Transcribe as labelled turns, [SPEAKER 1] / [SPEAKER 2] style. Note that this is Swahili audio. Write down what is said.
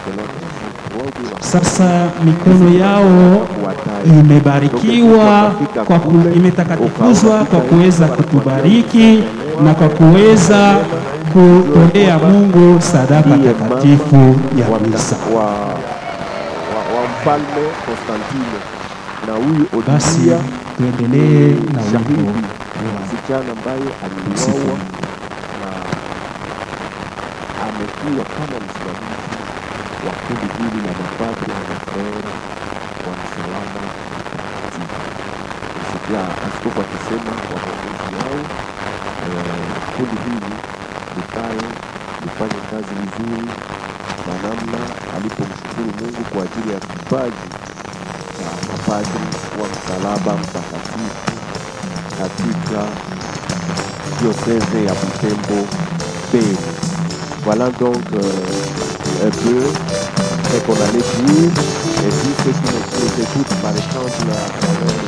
[SPEAKER 1] Sasa mikono yao imebarikiwa kwa ku, imetakatikuzwa kwa kuweza kutubariki na kwa kuweza kutolea Mungu sadaka takatifu ya misa.
[SPEAKER 2] wa, wa, wa mfalme Konstantino na huyu
[SPEAKER 1] Basi
[SPEAKER 2] Odilia
[SPEAKER 1] tuendelee na wimbo
[SPEAKER 2] shahidi
[SPEAKER 1] wa
[SPEAKER 2] msichana ambaye
[SPEAKER 1] Msifu
[SPEAKER 2] aliuawa
[SPEAKER 1] Mungu.
[SPEAKER 2] na amekuwa kama msimamizi wa kundi hili la mapadri na mafrere wa msalaba mtakatifu. Nisikia askofu akisema kwa maongozi yao eh, kundi hili likae lifanye kazi vizuri na namna alipomshukuru Mungu kwa ajili ya kipaji cha mapadri wa msalaba mtakatifu katika diocèse ya Butembo Beni. Voilà donc euh, un peu ce qu'on allait dire. Et puis ceux qui nous, qui nous écoutent par exemple à travers